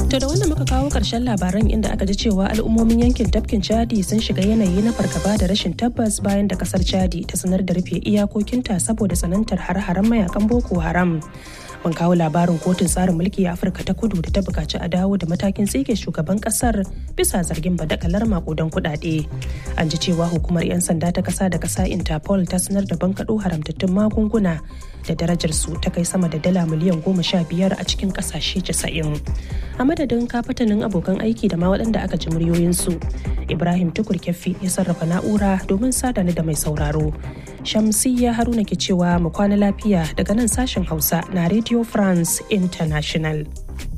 To da wannan muka kawo ƙarshen labaran inda aka ji cewa al'ummomin yankin tafkin Chadi sun shiga yanayi na fargaba da rashin tabbas bayan da kasar Chadi ta sanar da rufe iyakokinta saboda tsanantar har-haren mayakan Boko Haram. Mun kawo labarin kotun tsarin mulki a Afirka ta kudu da ta bukaci a dawo da matakin tsige shugaban kasar bisa zargin badakalar makudan kuɗaɗe. An ji cewa hukumar 'yan sanda ta kasa da kasa Interpol ta sanar da bankaɗo haramtattun magunguna da darajar su ta kai sama da dala miliyan goma sha biyar a cikin ƙasashe casa'in. A madadin kafatanin abokan aiki da ma waɗanda aka ji muryoyinsu. Ibrahim Tukur Kyaffi ya sarrafa na'ura domin sada ni da mai sauraro. Shamsiyya Haruna ke cewa mu kwana lafiya daga nan sashen Hausa na Radio France International.